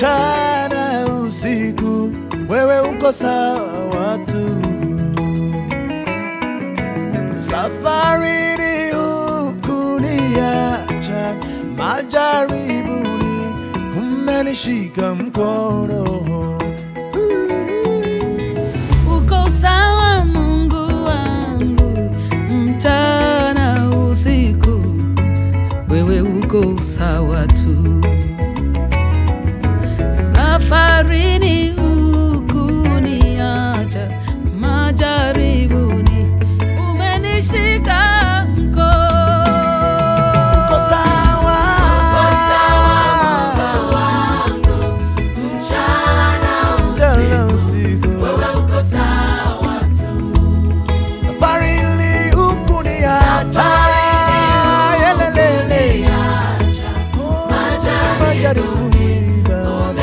mchana usiku, wewe uko sawa tu. Safarini hukuniacha, majaribuni umenishika mkono. Uko sawa Mungu wangu, mchana usiku, wewe uko sawa tu. Safarini hukuniacha, majaribuni umenishika mkono. Uko sawa, mchana usiku, safarini hukuniacha, yelelele. Oh, majaribuni Baba.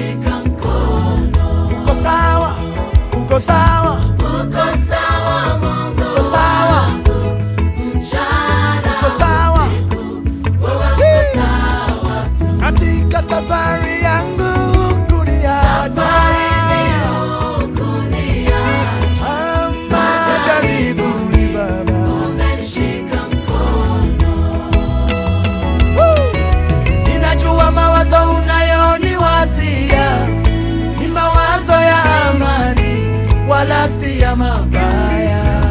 Uko sawa, uko sawa, uko sawa, uko sawa katika safari yangu kuniacha Ah, majaribuni Baba. Woo! Ninajua mawazo unayoniwazia ni mawazo ya amani, wala si ya mabaya.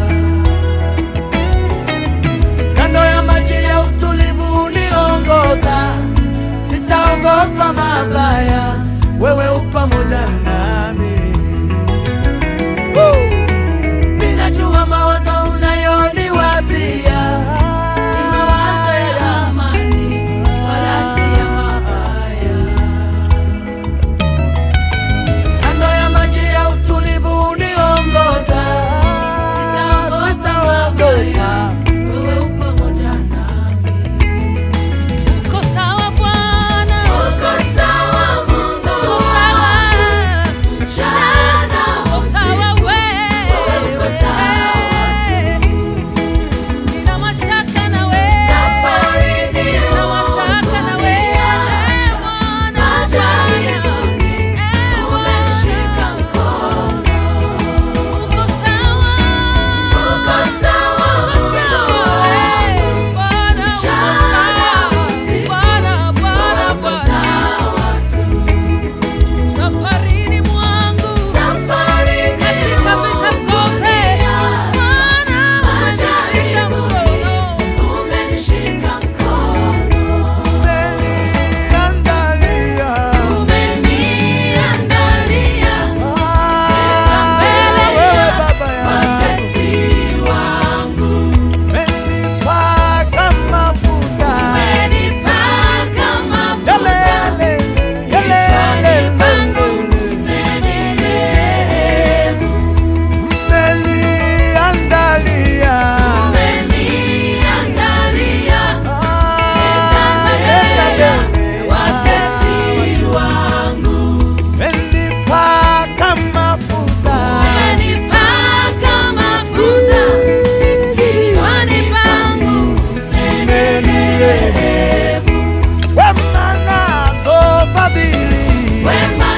Kando ya maji ya utulivu uniongoza, sitaogopa mabaya, wewe u pamoja nami. Woo! Ninajua mawazo unayoniwazia ni mawazo ya amani, wala si ya mabaya. Kando ya maji ya utulivu uniongoza, sitaogopa. Wewe upo pamoja nami. Uko sawa Bwana. Uko sawa Mungu. Uko sawa. Yesu, uko sawa wewe. Uko sawa Sina mashaka na wewe. Sina mashaka na wewe. Bwana, Bwana. Eh, Bwana. Uko sawa. Uko sawa. Uko sawa. Eh, Bwana, uko sawa. Bwana, Bwana, Bwana. Safarini mwangu. Katika vita zote. Bwana, umenishika mkono. Umeniandalia, Umeniandalia ah, mbele wewe ya Baba yangu. watesi wangu. Umenipaka mafuta. Umenipaka mafuta. Yelele, yelele, Kichwani pangu umenirehemu. umeniandalia, Umeniandalia meza ah, mbele ya watesi wangu. umenipaka mafuta. Umenipaka mafuta. Kichwani pangu umenirehemu. Wema nazo fadhili Wema